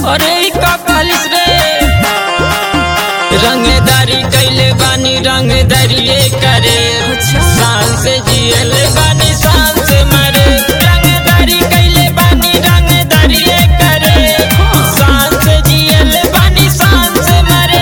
अरे ई का पालिस रे रंगदारी कैले बानी रंगदारिये करे शान से जियल बानी शान से मरे रंगदारी कैले बानी रंगदारिये करे शान से जियल बानी शान से मरे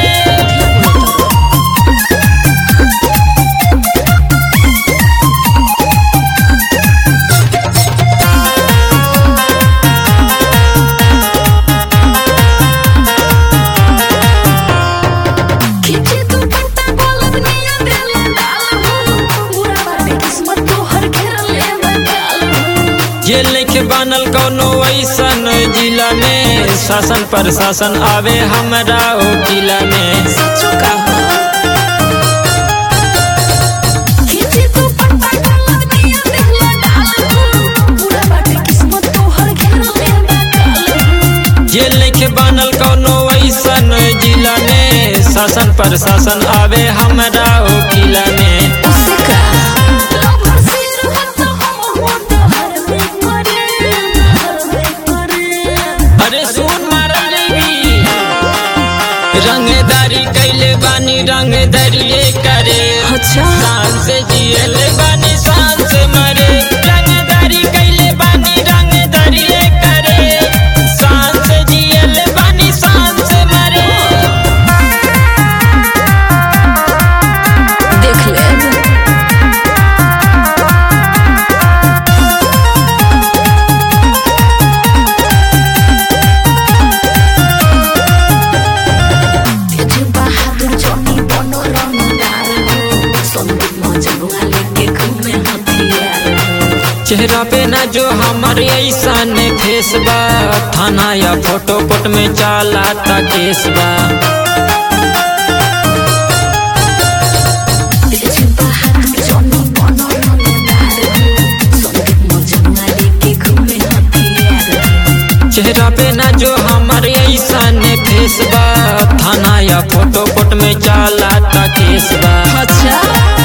खींचे तू पत्ता बोलब निया देले डाल हो पूरा बाटे किस्मत तोहर घेरल ले बकाल हो ये लिख बनल कौनो ऐसन जिला में शासन प्रशासन आवे हमरा ओ किला में सचो कहो खींचे तू पत्ता बोलब निया देले डाल हो पूरा बाटे किस्मत तोहर घेरल ले बकाल हो ये लिख बनल कौनो ऐसन जिला में शासन प्रशासन आवे हमरा ओ किला में उससे का लवर सिर हट हम हो तो हर में करे हर में करे अरे सुन मारा देवी रंगदारी कैले बानी रंगदारिये करे अच्छा शान से जियल बानी शान से मरे रंगदारी कैले बानी रंगदारिये करे शान से जियल बानी शान से मरे देख ले तेज बहादुर जनी बनो रंगदार हो संदीप मजनुआ लेके घूमे हथियार हो चेहरा पे न जो हमर ऐसन फेस बा थाना या फोटो पोट में चाला ता केस बा तेज बहादुर जनी बनो रंगदार हो संदीप मजनुआ लेके घूमे हथियार हो चेहरा पे न जो हमर ऐसन फेस बा थाना या फोटो पोट में चाला ता केस बा अच्छा